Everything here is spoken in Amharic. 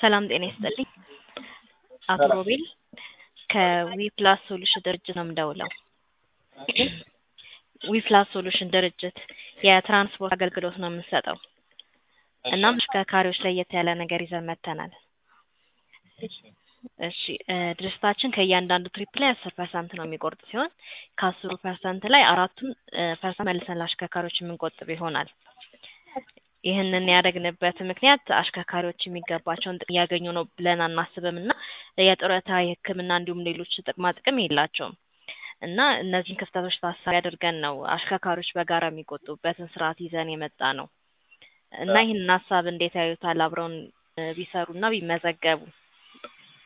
ሰላም ጤና ይስጥልኝ። አቶ ሮቤል ከዊፕላስ ሶሉሽን ድርጅት ነው የምደውለው። ዊፕላስ ሶሉሽን ድርጅት የትራንስፖርት አገልግሎት ነው የምንሰጠው። እናም ተሽከርካሪዎች ለየት ያለ ነገር ይዘን መጥተናል። እሺ እ ድርጅታችን ከእያንዳንዱ ትሪፕ ላይ አስር ፐርሰንት ነው የሚቆርጥ ሲሆን ከአስሩ ፐርሰንት ላይ አራቱን እ ፐርሰንት መልሰን ለአሽከርካሪዎች የምንቆጥብ ይሆናል። ይህንን ያደረግንበት ምክንያት አሽከርካሪዎች የሚገባቸውን ጥቅም እያገኙ ነው ብለን አናስብም እና የጡረታ የሕክምና እንዲሁም ሌሎች ጥቅማ ጥቅም የላቸውም እና እነዚህን ክፍተቶች ታሳቢ አድርገን ነው አሽከርካሪዎች በጋራ የሚቆጥቡበትን ስርዓት ይዘን የመጣ ነው እና ይህንን ሀሳብ እንዴት ያዩታል? አብረውን እ ቢሰሩና ቢመዘገቡ